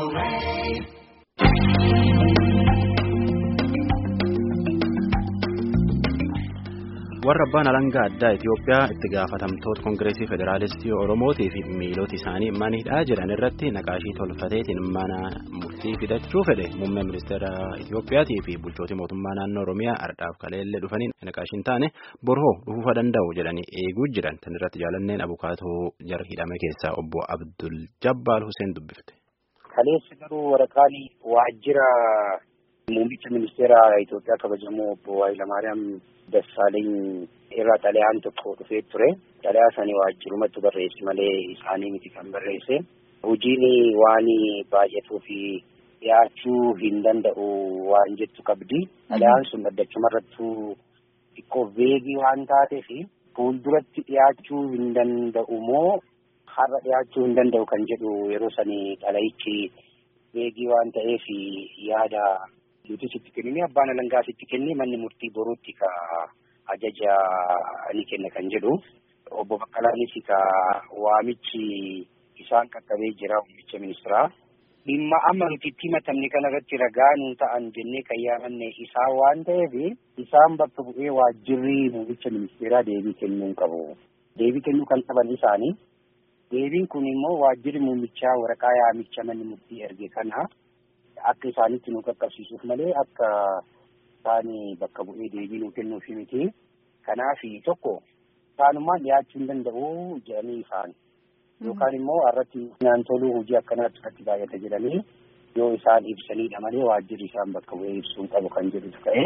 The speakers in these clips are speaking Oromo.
warra abbaan alangaa addaa Itoophiyaa itti gaafatamtoota koongireesii federaalistii Oromootii fi miilota isaanii manidhaa jedhan irratti naqaashii tolfateetiin mana murtii fidachuu fedhe muummee ministeera Itoophiyaatii fi bulchootii mootummaa naannoo Oromiyaa ardhaaf kaleellee dhufaniin naqaashiin taane borhoo dhufuu danda'u jedhanii eeguu jiran tan irratti jaalanneen abukaatoo jar hidhame keessaa obbo Abdul Jabbaal Hussein dubbifte. Kaleessa garuu waraqaan waajjira muummicha ministeera Itoophiyaa kabajamoo obbo Hayilamaariyaam Dassaaleny irraa xalayaan tokko dhufee ture. Xalayaa sani waajjirumatti barreesse malee isaanii miti kan barreesse. Hojiin waan baay'atuu fi dhiyaachuu hin danda'u waan jettu qabdi. Xalayaan sun addachumarrattuu xiqqoo veegii waan taateef fuulduratti dhiyaachuu hin danda'u moo har'a dhiyaachuu hin danda'u kan jedhu yeroo sani xalayichi veegii waan ta'eef yaada nuti sitti kennine abbaan alangaa sitti kenne manni murtii boruutti ka ajaja ni kenna kan jedhu obbo Baqqalaanis ka waamichi isaan qaqqabee jira muummicha ministeeraa. Dhimma amma nuti itti himatamne kanarratti ragaa nuu ta'an jennee kan yaamanne isaa waan ta'eef isaan bakka bu'ee waajjirri muummicha ministeeraa deebii kennuu qabu. Deebii kennuu kan qaban isaanii. Deebiin kun immoo waajjirri muummichaa waraqaa yaamicha manni murtii erge kana akka isaanitti nu qaqqabsiisuuf malee akka isaan bakka bu'ee deebii nuu kennuuf miti. Kanaaf tokko isaanumaan dhiyaachuu hin danda'u jedhanii isaan. Yookaan immoo irratti naan toluu hojii akkanaatti irratti baay'ata jedhanii yoo isaan ibsanidha malee waajjirri isaan bakka bu'ee ibsuu qabu kan jedhutu ta'e.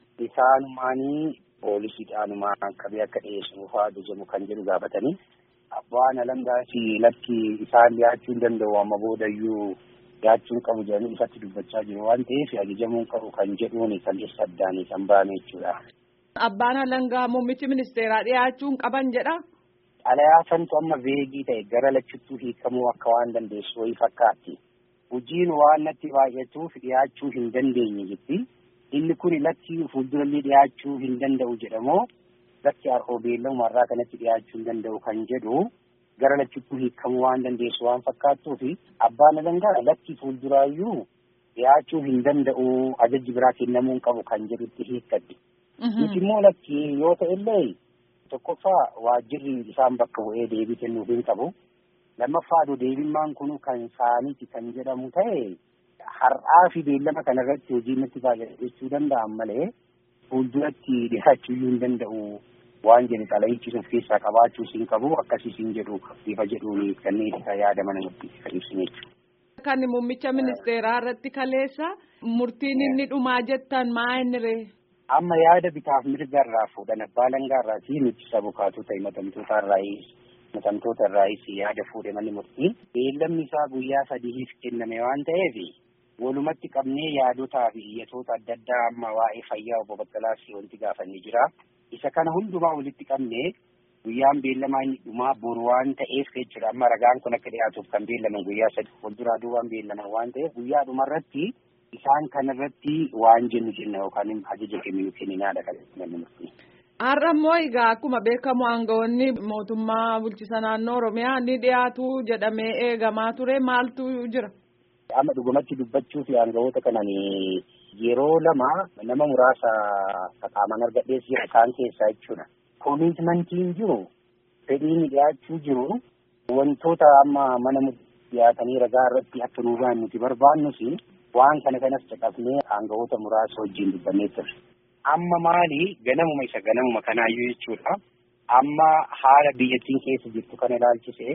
Isaanumaanii poolisiidhaanumaan qabee akka dhiyeessuuf ajajamu kan jedhu gaafatanii. Abbaan alangaas lakki isaan dhiyaachuu hin danda'u amma boodayyuu dhiyaachuun qabu jedhanii ifatti dubbachaa jiru waan ta'eef ajajamuun qabu kan jedhuun kan isa addaan kan bahame jechuudha. Abbaan alangaa muummichi ministeeraa dhiyaachuun qaban jedha. Xalayaa santu amma veegii ta'e gara lachuttuu hiikamuu akka waan dandeessu wayii fakkaatti. Hojiin waan natti baay'atuuf dhiyaachuu hin dandeenye jetti. Inni kun lakki fuuldurallee dhiyaachuu hin danda'u jedhamoo lakki har'oo beellamu irraa kanatti dhiyaachuu hin danda'u kan jedhu gara lachuttuu hiikamuu waan dandeessu waan fakkaattuuf abbaan alangaa lakki fuulduraayyuu dhiyaachuu hin danda'u ajajji biraa kennamuu qabu kan jedhutti hiikkatti. Nuti immoo lakki yoo ta'ellee tokkoffaa waajjirri isaan bakka bu'ee deebii kennuuf hin qabu. Lammaffaadhu deebimmaan kun kan isaaniiti kan jedhamu ta'e har'aa fi beellama kanarratti hojii nutti baay'ate jechuu danda'an malee fuulduratti dhiyaachuu hin danda'u. waan jedhe xalayichi of keessaa qabaachuu hin qabu akkasiis hin jedhu bifa jedhuun kanneen isa yaada mana murtiitti kan ibsine jechuudha. Kan muummicha ministeeraa irratti kaleessa murtiin inni dhumaa jettan maa inni ree? Amma yaada bitaaf mirga irraa fuudhan abbaa alangaa irraa fi nuti sabukaatota himatamtoota irraayis himatamtoota irraayis yaada fuudhe manni murtii. Beellamni isaa guyyaa sadiif kenname waan ta'eef walumatti qabnee yaadotaa fi iyyatoota adda addaa amma waa'ee fayyaa obbo Baqqalaas wanti gaafannee jira. isa kana hundumaa walitti qabnee guyyaan beellamaa inni dhumaa boru waan ta'eef jechuudha amma ragaan kun akka dhiyaatuuf kan beellaman guyyaa sadi fuulduraa duubaan beellaman waan ta'eef guyyaa dhumarratti isaan kanarratti waan jennu jenna yookaan ajaja kenninu kenninaadha kan namni murtii. Har'a immoo egaa akkuma beekamu aangawoonni mootummaa bulchisa naannoo Oromiyaa ni dhiyaatu jedhamee eegamaa ture maaltu jira? Amma dhugumatti dubbachuuf aangawoota kanan yeroo lama nama muraasa qaamaan argadhees jira isaan keessaa jechuudha. Koomitimantiin jiru fedhiin dhiyaachuu jiru wantoota amma mana dhiyaatanii ragaa irratti akka nuu ba'an nuti barbaannus waan kana kanas caqafnee aangawoota muraasa wajjin dubbannee ture. Amma maali ganamuma isa ganamuma kanaayyuu jechuudha. Amma haala biyyattiin keessa jirtu kana ilaalchisee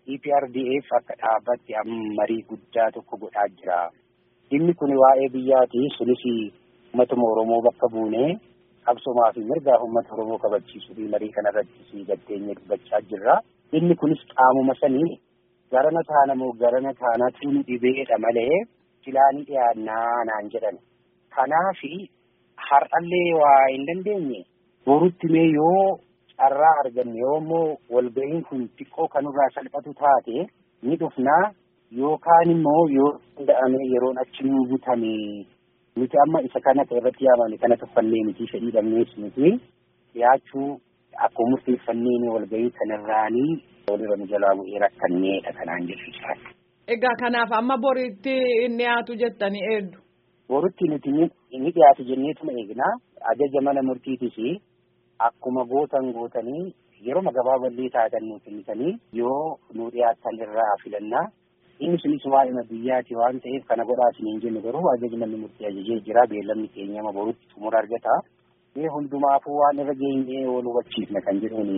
EPRDF akka dhaabbatti marii guddaa tokko godhaa jira. Dhimmi kun waa'ee biyyaati sunis uummatuma Oromoo bakka buunee qabsomaa fi mirgaa uummata Oromoo kabachiisuu fi marii kanarratti si gatteenye dubbachaa jirra. Dhimmi kunis qaamuma sanii garana taana moo garana taanatu nu dhibeedha malee silaa ni dhiyaannaa naan jedhan. Kanaafi har'allee waa hin dandeenye borutti mee yoo carraa arganne yoo immoo walga'iin kun xiqqoo kanurraa salphatu taate ni dhufnaa yookaan immoo yoo danda'ame yeroon achi nuu butame nuti amma isa kana irratti yaamame kana tuffannee miti fedhii dhabnees miti dhiyaachuu akkuma murteeffannee walgahii kanarraanii walirra nu jalaa bu'ee rakkanneedha kanaan jechuudha. Egaa kanaaf amma boriitti inni dhiyaatu jettanii eeddu. Boritti nuti inni dhiyaatu jenneetuma eegnaa ajaja mana murtiitis akkuma gootan gootanii yeroo gabaaballee taatan nu kennitanii yoo nu dhiyaatan irraa filannaa inni sunis waa'ima biyyaati waan ta'eef kana godhaa isiniin jennu garuu ajaji manni murtii ajajee jira beellamni keenyama borutti xumura argata. Mee hundumaafuu waan irra geenyee wal hubachiifna kan jedhuun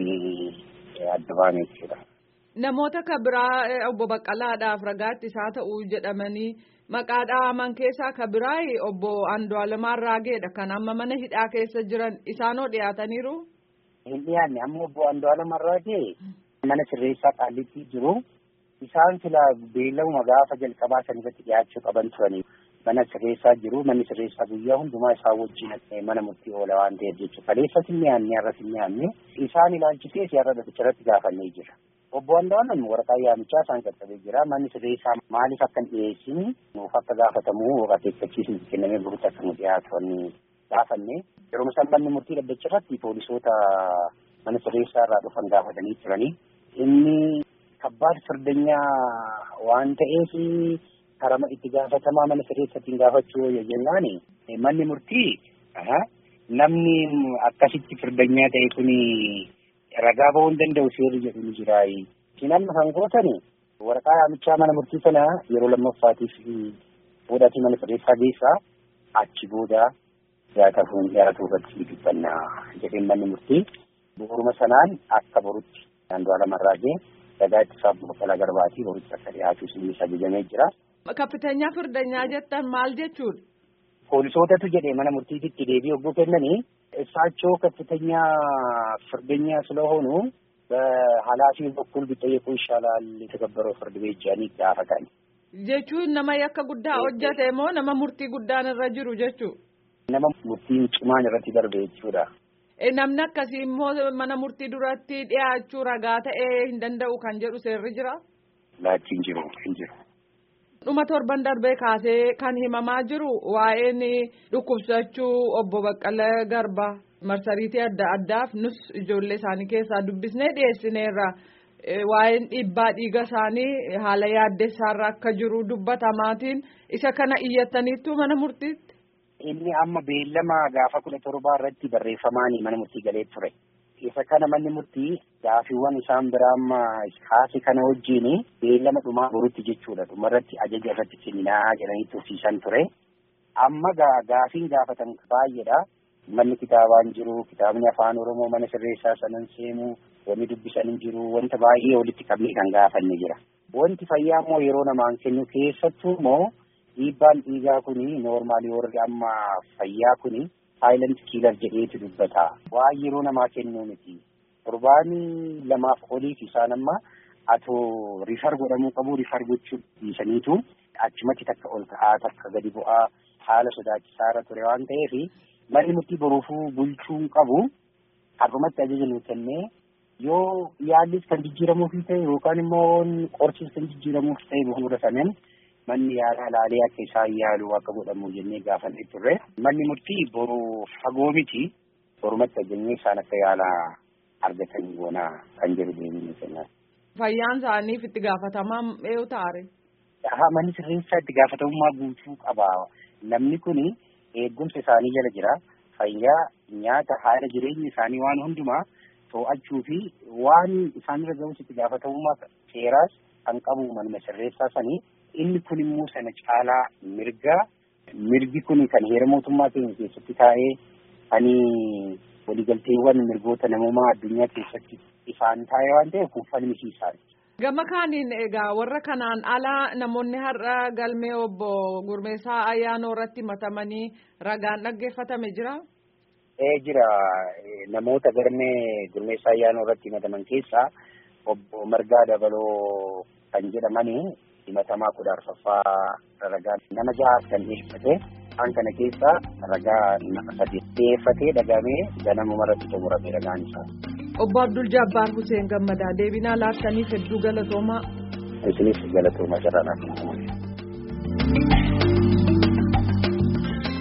adda baane jechuudha. Namoota kan biraa obbo Baqqalaadhaaf ragaatti isaa ta'uu jedhamanii maqaa dhaaman keessaa kan biraa obbo Andu'aalamaan Raageedha kan amma mana hidhaa keessa jiran isaanoo dhiyaataniiru. Hin dhiyaanne amma obbo Andu'aalamaan Raagee mana sirreessaa qaallitti jiru isaan sila beellamuma gaafa jalqabaa san irratti dhiyaachuu qaban turanii mana sirreessaa jiru manni sirreessaa guyyaa hundumaa isaa wajjin mana murtii oola waan ta'eef jechuudha. Kaleessas hin dhiyaanne har'as hin dhiyaanne isaan ilaalchisee siyaasa dhadhicharratti gaafannee jira. Obbo Andu'aalam waraqaa yaamichaa isaan qaqqabee jira. Manni sirreessaa maaliif akka hin dhiyeessine nuuf akka gaafatamu akeekkachiisni kennamee burutti akka nu dhiyaatan gaafanne. Yeroo isaan manni murtii dhaddacharratti poolisoota mana sirreessaa irraa dhufan gaafatanii turanii. Inni kabbaad firdanyaa waan ta'eef karama itti gaafatamaa mana sirreessaatiin gaafachuu yoo jennaan manni murtii namni akkasitti firdanyaa ta'e kuni ragaa ba'uu hin danda'u seerri jedhu ni jira. Isin amma kan gootan waraqaa yaamichaa mana murtii sana yeroo lammaffaatiif fuudhatii mana sirreessaa geessaa achi booda dhiyaatafuun dhiyaatuu irratti dubbannaa jedheen manni murtii bu'uuruma sanaan akka borutti Andu'aalam Raagee ragaa ittisaaf Baqqalaa Garbaatii borutti akka dhiyaatu isinis ajajamee jira. Kapitanyaa firdanyaa jettan maal jechuudha? Poolisootatu jedhee mana murtiititti deebii hogguu kennanii እሳቸው ከፍተኛ ፍርደኛ ስለሆኑ በኃላፊው በኩል ቢጠየቁ ይሻላል የተከበረው ፍርድ ቤት ጃኒ gaafatan. Jechuun nama yakka guddaa hojjate moo nama murtii guddaan irra jiru jechuu? Nama murtiin cimaan irratti darbe jechuudha. Namni akkasii immoo mana murtii duratti dhiyaachuu ragaa ta'ee hin danda'u kan jedhu seerri jira? Laachi hin jiru hin jiru. Dhuma torban darbee kaasee kan himamaa jiru waa'een dhukkubsachuu obbo Baqqalee Garbaa marsariitii adda addaaf nus ijoollee isaanii keessaa dubbisnee dhiyeessineerra. Waa'een dhiibbaa dhiiga isaanii haala yaaddessaarra akka jiru dubbatamaatiin isa kana iyyattaniittu mana murtiitti. Inni amma beellama gaafa kudha torbaa irratti barreeffamaanii mana murtii galee ture. Isa kana manni murtii gaafiiwwan isaan biraa amma kaase kana wajjin beellama dhumaa borutti jechuudha. Dhumarratti ajaja irratti kenninaa jedhanii tursiisan ture. Amma gaafiin gaafatan baay'eedha. Manni kitaabaan jiru, kitaabni afaan Oromoo mana sirreessaa sanan seemuu, wanni dubbisan hin jiru, wanta baay'ee walitti qabnee kan gaafanne jira. Wanti fayyaa immoo yeroo namaan kennu keessattuu immoo dhiibbaan dhiigaa kuni noormaalii warri amma fayyaa kuni saayilent kiilar jedheetu dubbata. Waan yeroo namaa kennuu miti. Torbaanii lamaaf oliif isaan amma atoo rifar godhamuu qabu rifar gochuu dhiisaniitu achumatti takka ol ka'aa takka gadi bu'aa haala sodaachisaarra ture waan ta'eef manni murtii boruufuu bulchuu qabu har'umatti ajaja nuu kennee yoo yaallis kan jijjiiramuuf ta'e yookaan immoo qorsis kan jijjiiramuuf ta'e bu'uura saneen manni yaalaa laalee akka isaan yaalu akka godhamu jennee gaafannee turre manni murtii boru fagoo miti borumatti ajajnee isaan akka yaala argatan goonaa kan jedhu deemnee kennaa. Fayyaan isaaniif itti gaafatamaa eenyu taare? Haa manni sirreessaa itti gaafatamummaa guutuu qaba. Namni kun eegumsa isaanii jala jira. Fayyaa nyaata haala jireenya isaanii waan hundumaa to'achuu fi waan isaanirra ga'us itti gaafatamummaa seeraas kan qabu manuma sirreessaa sanii inni kun immoo sana caalaa mirga mirgi kun kan heera mootummaa keenya keessatti taa'ee ani waliigalteewwan mirgoota namummaa addunyaa keessatti ifaan taa'ee waan ta'eef kun falmisiisaa. Gama kaaniin egaa warra kanaan alaa namoonni har'a galmee obbo Gurmeessaa ayyaanoo irratti matamanii ragaan dhaggeeffatame jira. Ee jira namoota galmee Gurmeessaa ayyaanoo irratti mataman keessaa obbo Margaa Dabaloo kan jedhamanii himatamaa kudha arfaffaa ragaa nama jahaas kan dhiyeeffate kan kana keessaa ragaa nama sadi dhiyeeffatee dhagamee ganamuma irratti xumurame ragaan isaa. Obbo Abdul Jabbaar Hussein Gammadaa deebinaa laattaniif hedduu galatoomaa. Isinis galatooma jiraan akka